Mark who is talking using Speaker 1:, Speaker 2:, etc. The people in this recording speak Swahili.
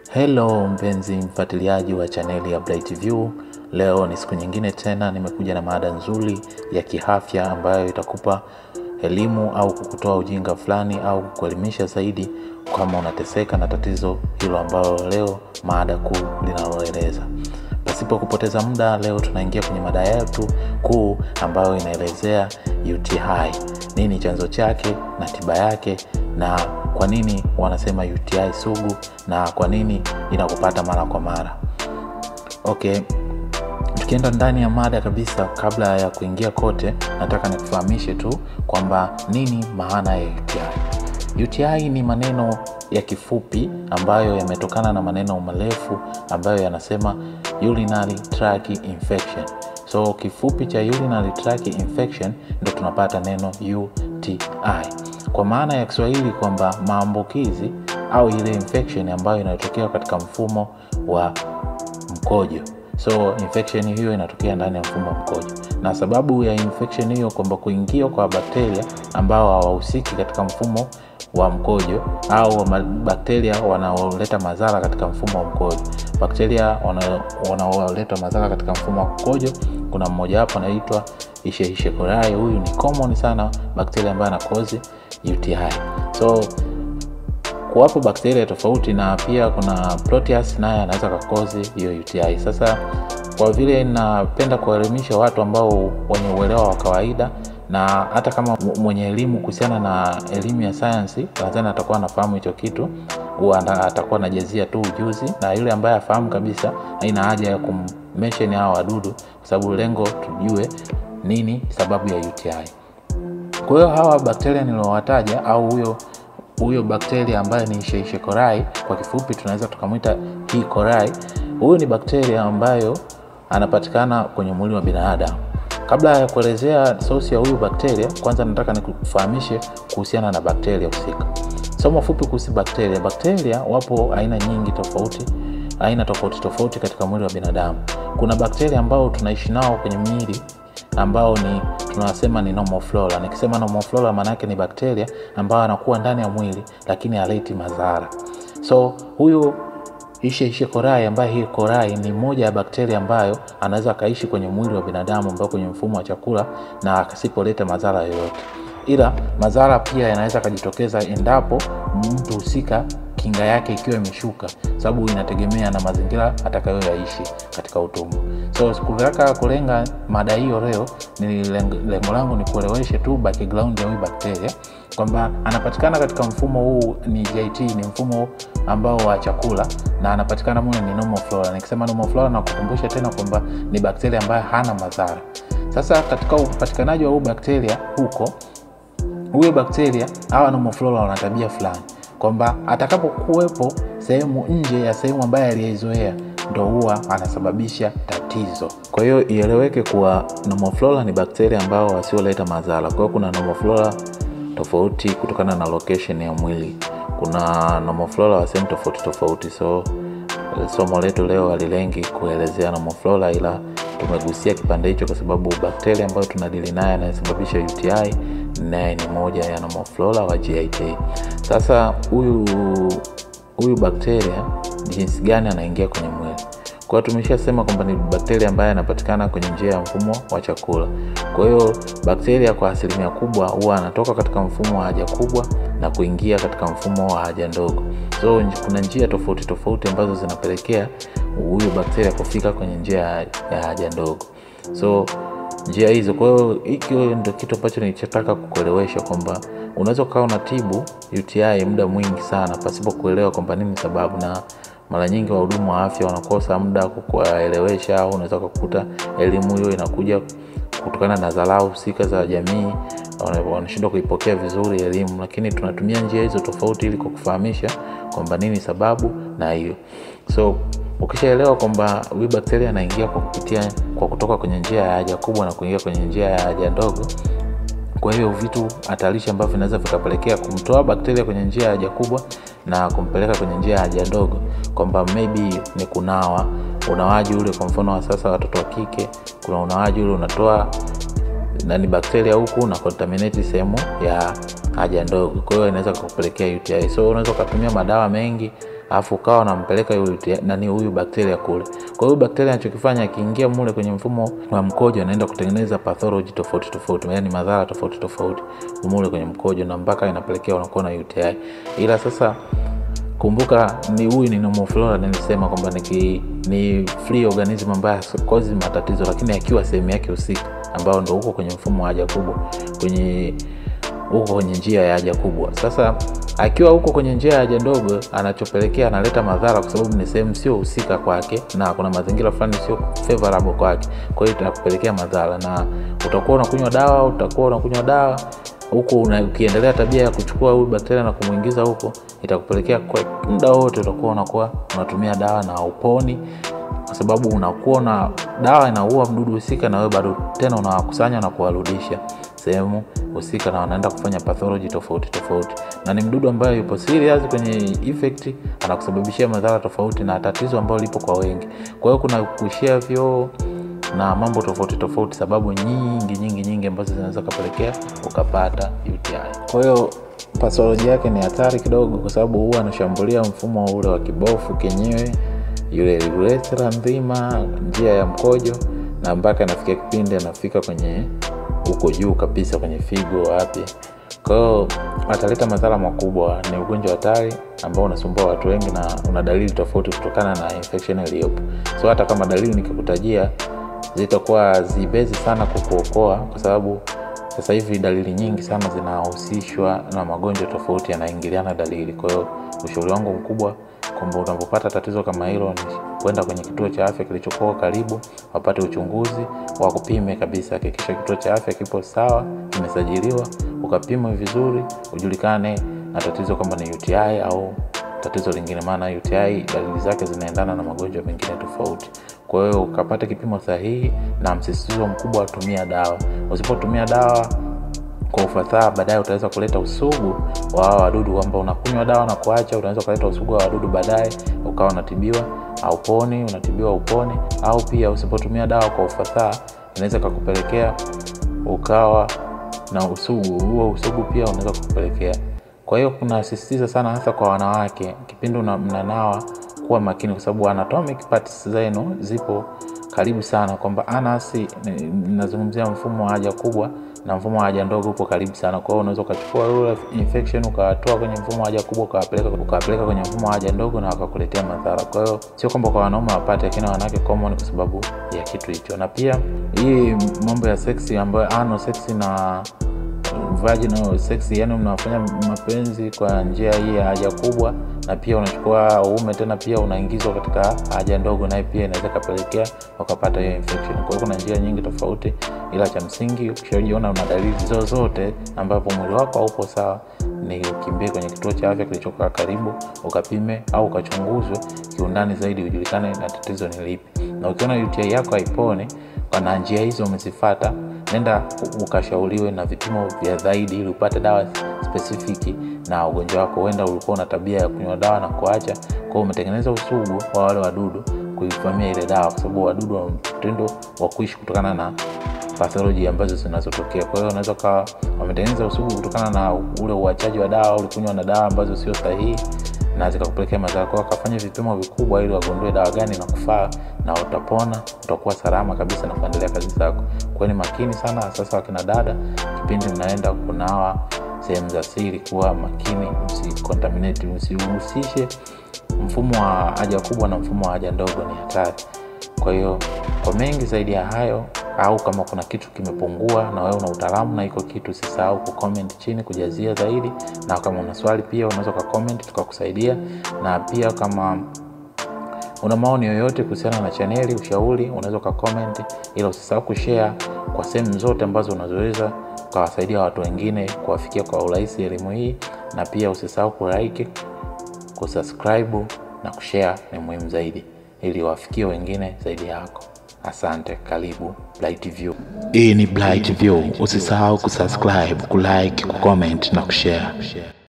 Speaker 1: Hello mpenzi mfuatiliaji wa chaneli ya Bright View. Leo ni siku nyingine tena, nimekuja na mada nzuri ya kiafya ambayo itakupa elimu au kukutoa ujinga fulani au kukuelimisha zaidi kama unateseka na tatizo hilo ambalo leo mada kuu linaloeleza. Pasipo kupoteza muda, leo tunaingia kwenye mada yetu kuu ambayo inaelezea UTI, nini chanzo chake na tiba yake, na kwa nini wanasema UTI sugu na kwa nini inakupata mara kwa mara. Okay, tukienda ndani ya mada kabisa, kabla ya kuingia kote, nataka nikufahamishe tu kwamba nini maana ya UTI. UTI ni maneno ya kifupi ambayo yametokana na maneno marefu ambayo yanasema urinary tract infection. So kifupi cha urinary tract infection ndio tunapata neno UTI. Kwa maana ya Kiswahili kwamba maambukizi au ile infection ambayo inayotokea katika mfumo wa mkojo. So infection hiyo inatokea ndani ya mfumo wa mkojo, na sababu ya infection hiyo kwamba kuingia kwa bakteria ambao hawahusiki katika mfumo wa mkojo au bakteria wanaoleta madhara katika mfumo wa mkojo. Bakteria wanaoleta madhara katika mfumo wa mkojo, kuna mmoja wapo anaitwa Escherichia coli. Huyu ni common sana bakteria ambaye anakozi UTI. So kuwapo bakteria tofauti, na pia kuna Proteus naye anaweza kakozi hiyo UTI. Sasa kwa vile napenda kuwaelimisha watu ambao wenye uelewa wa kawaida na hata kama mwenye elimu kuhusiana na elimu ya sayansi nadhani atakuwa anafahamu hicho kitu, huwa atakuwa anajazia tu ujuzi, na yule ambaye afahamu kabisa haina haja ya kummention hao wadudu, kwa sababu lengo tujue nini sababu ya UTI. Kwa hiyo hawa bakteria niliowataja au huyo huyo bakteria ambaye ni Escherichia coli kwa kifupi tunaweza tukamwita E. coli. Huyu ni bakteria ambayo anapatikana kwenye mwili wa binadamu. Kabla ya kuelezea sosi ya huyu bakteria, kwanza nataka nikufahamishe kuhusiana na bakteria husika. Somo fupi kuhusu bakteria. Bakteria wapo aina nyingi tofauti, aina tofauti tofauti katika mwili wa binadamu. Kuna bakteria ambao tunaishi nao kwenye miili ambao ni tunasema ni normal flora. Nikisema normal flora, maana yake ni bakteria ambao anakuwa ndani ya mwili lakini haleti madhara. So huyu Escherichia coli ambaye hii coli ni moja ya bakteria ambayo anaweza akaishi kwenye mwili wa binadamu ambao kwenye mfumo wa chakula na asipoleta madhara yoyote, ila madhara pia yanaweza akajitokeza endapo mtu husika kinga yake ikiwa imeshuka, sababu inategemea na mazingira atakayoyaishi katika utumbo. So sikutaka kulenga mada hiyo leo, ni lengo langu ni kueleweshe tu background ya huyu bakteria kwamba anapatikana katika mfumo huu ni GIT, ni mfumo ambao wa chakula na anapatikana mule ni normal flora. Nikisema normal flora, na kukumbusha tena kwamba ni bakteria ambaye hana madhara. Sasa katika upatikanaji wa huu bakteria huko, huyo bakteria hawa normal flora wana tabia fulani kwamba atakapokuwepo sehemu nje ya sehemu ambayo aliyeizoea ndo huwa anasababisha tatizo. Kwa hiyo ieleweke kuwa normal flora ni bakteria ambao wasioleta madhara. Kwa hiyo kuna normal flora tofauti kutokana na location ya mwili. Kuna normal flora wa sehemu tofauti tofauti, so somo letu leo halilengi kuelezea normal flora, ila tumegusia kipande hicho kwa sababu bakteria ambayo tunadili naye anayesababisha UTI naye ni moja ya normal flora wa GIT. Sasa huyu huyu bakteria jinsi gani anaingia kwenye mwili? Kwa hiyo tumeshasema kwamba ni bakteria ambaye anapatikana kwenye njia ya mfumo wa chakula. Kwa hiyo bakteria kwa asilimia kubwa huwa anatoka katika mfumo wa haja kubwa na kuingia katika mfumo wa haja ndogo. So kuna njia tofauti tofauti ambazo zinapelekea huyu bakteria kufika kwenye njia ya haja ndogo. So njia hizo, kwa hiyo hiki ndio kitu ambacho nilichotaka kukuelewesha kwamba unaweza ukawa unatibu UTI muda mwingi sana pasipo kuelewa kwamba nini sababu, na mara nyingi wahudumu wa afya wanakosa muda kukuelewesha, au unaweza kukuta elimu hiyo inakuja kutokana na dharau husika za jamii, wanashindwa kuipokea vizuri elimu, lakini tunatumia njia hizo tofauti ili kukufahamisha kwamba nini sababu na hiyo. So ukishaelewa kwamba huyu bakteria anaingia kwa kupitia kwa kutoka kwenye njia ya haja kubwa na kuingia kwenye njia ya haja ndogo kwa hiyo vitu hatarishi ambavyo vinaweza vikapelekea kumtoa bakteria kwenye njia ya haja kubwa na kumpeleka kwenye njia ya haja ndogo, kwamba maybe ni kunawa, unawaji ule, kwa mfano wa sasa watoto wa kike, kuna unawaji ule unatoa nani bakteria huku na contaminate sehemu ya haja ndogo, kwa hiyo inaweza kukupelekea UTI. So unaweza ukatumia madawa mengi alafu ukawa unampeleka yule nani huyu bakteria kule. Kwa hiyo bakteria anachokifanya akiingia mule kwenye mfumo wa mkojo, anaenda kutengeneza pathology tofauti tofauti, yaani madhara tofauti tofauti mule kwenye mkojo, na mpaka inapelekea unakuwa na UTI. Ila sasa kumbuka, ni huyu ni normal flora, nilisema kwamba ni, ni free organism ambaye cause matatizo, lakini akiwa sehemu yake husika, ambao ndo huko kwenye mfumo wa haja kubwa, kwenye huko kwenye njia ya haja kubwa. Sasa akiwa huko kwenye njia ya haja ndogo, anachopelekea analeta madhara, kwa sababu ni sehemu sio husika kwake, na kuna mazingira fulani sio favorable kwake. Kwa hiyo itakupelekea madhara, na utakuwa unakunywa dawa, utakuwa unakunywa dawa huku ukiendelea tabia ya kuchukua huyu bakteria na kumwingiza huko, itakupelekea kwa muda wote utakuwa unakuwa unatumia dawa na uponi, kwa sababu unakuwa na dawa inaua mdudu husika, na wewe bado tena unawakusanya na kuwarudisha sehemu husika, na wanaenda kufanya pathology tofauti tofauti, na ni mdudu ambaye yupo serious kwenye effect, anakusababishia madhara tofauti, na tatizo ambalo lipo kwa wengi. Kwa hiyo kuna kuishia vyoo na mambo tofauti tofauti, sababu nyingi nyingi nyingi ambazo zinaweza kupelekea ukapata UTI. Kwa hiyo pathology yake ni hatari kidogo, kwa sababu huwa anashambulia mfumo ule wa kibofu kenyewe, yule urethra nzima, njia ya mkojo, na mpaka anafikia kipindi anafika kwenye huko juu kabisa kwenye figo, wapi. Kwa hiyo ataleta madhara makubwa. Ni ugonjwa hatari ambao unasumbua watu wengi na una dalili tofauti kutokana na infection iliyopo. So hata kama dalili nikikutajia zitakuwa zibezi sana kukuokoa, kwa sababu sasa hivi dalili nyingi sana zinahusishwa na magonjwa tofauti yanaingiliana dalili. Kwa hiyo ushauri wangu mkubwa kwamba unapopata tatizo kama hilo ni kwenda kwenye kituo cha afya kilichokuwa karibu, wapate uchunguzi, wakupime kabisa. Hakikisha kituo cha afya kipo sawa, kimesajiliwa, ukapimwe vizuri, ujulikane na tatizo kwamba ni UTI au tatizo lingine, maana UTI dalili zake zinaendana na magonjwa mengine tofauti. Kwa hiyo ukapata kipimo sahihi na msisitizo mkubwa wa tumia dawa. Usipotumia dawa kwa ufasaha, baadaye utaweza kuleta usugu wa hawa wadudu, kwamba unakunywa dawa na kuacha, unaweza kuleta usugu wa wadudu baadaye, ukawa unatibiwa au poni, unatibiwa uponi, au pia usipotumia dawa kwa ufasaha, inaweza kukupelekea ukawa na usugu huo. Usugu pia unaweza kukupelekea kwa hiyo kunasisitiza sana hasa kwa wanawake, kipindi mnanawa kuwa makini, kwa sababu anatomic parts zenu zipo karibu sana, kwamba anasi, nazungumzia mfumo wa haja kubwa na mfumo wa haja ndogo upo karibu sana. Kwa hiyo unaweza ukachukua ule infection ukawatoa kwenye mfumo wa haja kubwa ukawapeleka ukawapeleka kwenye mfumo wa haja ndogo na wakakuletea madhara. Kwa hiyo sio kwamba kwa wanaume wapate, lakini wanawake common kwa sababu ya kitu hicho. Na pia hii mambo ya seksi ambayo anal sex na vaginal sex, yani mnafanya mapenzi kwa njia hii ya haja kubwa, na pia unachukua uume tena pia unaingizwa katika haja ndogo, naye pia inaweza kapelekea wakapata hiyo infection. Kwa hiyo kuna njia nyingi tofauti, ila cha msingi ukishajiona una dalili zozote ambapo mwili wako haupo sawa, ni ukimbie kwenye kituo cha afya kilichokaa karibu, ukapime au ukachunguzwe kiundani zaidi, ujulikane na tatizo ni lipi, na ukiona UTI yako haiponi na njia hizo umezifuata, nenda ukashauriwe na vipimo vya zaidi ili upate dawa spesifiki na ugonjwa wako. Huenda ulikuwa una tabia ya kunywa dawa na kuacha, kwa hiyo umetengeneza usugu wa wale wadudu kuivamia ile dawa, kwa sababu wadudu wa mtindo wa kuishi kutokana na pathology ambazo zinazotokea. Kwa hiyo unaweza kawa wametengeneza usugu kutokana na ule uachaji wa dawa, ulikunywa na dawa ambazo sio sahihi na zikakupelekea madhara. Kwa wakafanya vipimo vikubwa ili wagundue dawa gani na kufaa, na utapona, utakuwa salama kabisa na kuendelea kazi zako. Kwa ni makini sana, sasa wakina dada, kipindi mnaenda kunawa sehemu za siri, kuwa makini, msicontaminate, msihusishe mfumo wa haja kubwa na mfumo wa haja ndogo, ni hatari. Kwa hiyo kwa mengi zaidi ya hayo au kama kuna kitu kimepungua na wewe una utaalamu na iko kitu, usisahau kucomment chini kujazia zaidi, na kama una swali pia unaweza ukacomment tukakusaidia, na pia kama una maoni yoyote kuhusiana na chaneli, ushauri, unaweza ukacomment, ila usisahau kushare kwa sehemu zote ambazo unazoweza ukawasaidia watu wengine kuwafikia kwa urahisi elimu hii, na pia usisahau kulike, kusubscribe na kushare, ni muhimu zaidi ili wafikie wengine zaidi yako. Asante, karibu Bright View.
Speaker 2: Hii ni Bright View. Usisahau kusubscribe, kulike, kucomment na kushare.